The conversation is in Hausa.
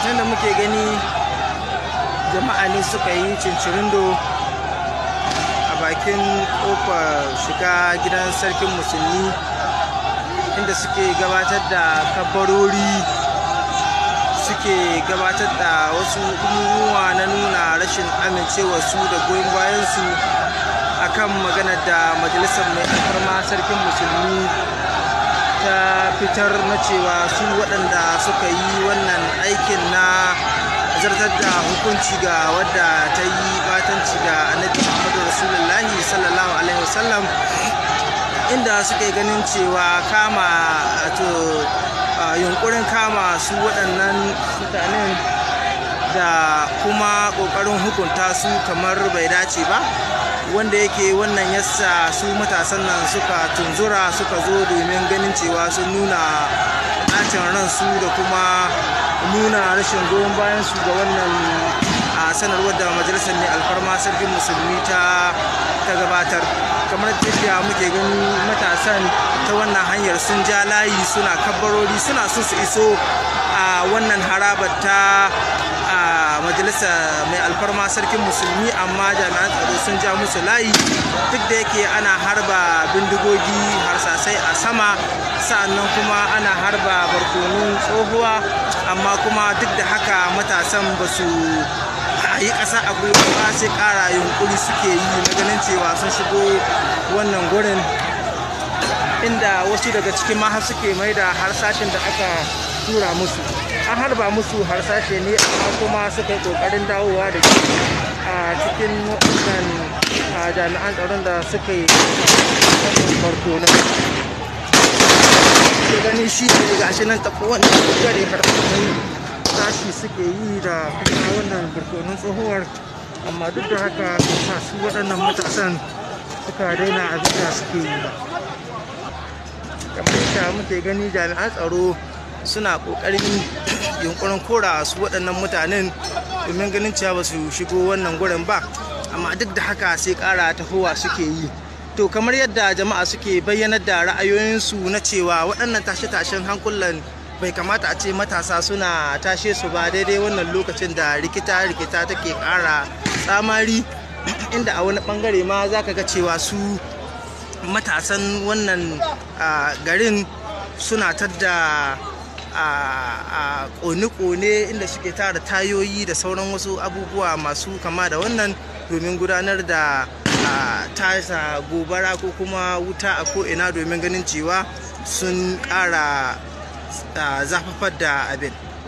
nan da muke gani jama'a ne suka yi cincirindo a bakin kofar shiga gidan sarkin musulmi inda suke gabatar da kabarori suke gabatar da wasu abubuwa na nuna rashin amincewa su da goyon bayansu akan maganar da majalisar mai alfarma sarkin musulmi ta fitar na cewa su waɗanda suka yi wannan aikin na zartar da hukunci ga wadda ta yi batanci ga annabi muhammadu rasulullahi sallallahu alaihi wasallam inda suka yi ganin cewa kama to yunkurin kama su waɗannan mutanen da kuma ƙoƙarin hukunta su kamar bai dace ba wanda yake wannan yasa su matasan nan suka tunzura suka zo domin ganin cewa sun nuna ɓacin ransu da kuma nuna rashin goyon bayan su ga wannan a sanarwar da majalisar ne alfarma sarkin musulmi ta gabatar kamar yadda muke gani matasan ta wannan hanyar sun ja layi suna kabbarori suna so su iso a wannan harabar ta a majalisa mai alfarma sarkin musulmi amma jami'an tsaro sun ja musu layi duk da yake ana harba bindigogi harsasai a sama sa'annan kuma ana harba barkonun tsohuwa amma kuma duk da haka matasan ba su yi ƙasa a gwiwa ba sai ƙara yunkuri suke yi na ganin cewa sun shigo wannan gurin inda wasu daga cikin ma suke mai da harsashin da aka tura musu an harba musu harsashe ne amma kuma suka yi kokarin dawowa da shi a cikin waɗannan jami'an tsaron da suka yi farko na ke gani shi ne gashi nan tafi wannan gare harkokin tashi suke yi da kuma wannan barkonon tsohuwar amma duk da haka sa su waɗannan matasan suka daina abin da suke yi ba kamar yadda muke gani jami'an tsaro suna kokarin yunkurin kora su waɗannan mutanen domin ganin cewa ba su shigo wannan gurin ba amma duk da haka sai ƙara tahowa suke yi to kamar yadda jama'a suke bayyanar da ra'ayoyinsu na cewa waɗannan tashe-tashen hankulan bai kamata a ce matasa suna tashe su ba daidai wannan lokacin da rikita-rikita take ƙara tsamari inda a wani ɓangare ma za ka ga cewa su matasan wannan garin suna tadda a kone-kone inda suke tara tayoyi da sauran wasu abubuwa masu kama da wannan domin gudanar da tasa gobara ko kuma wuta a ko'ina domin ganin cewa sun ƙara zafafar da abin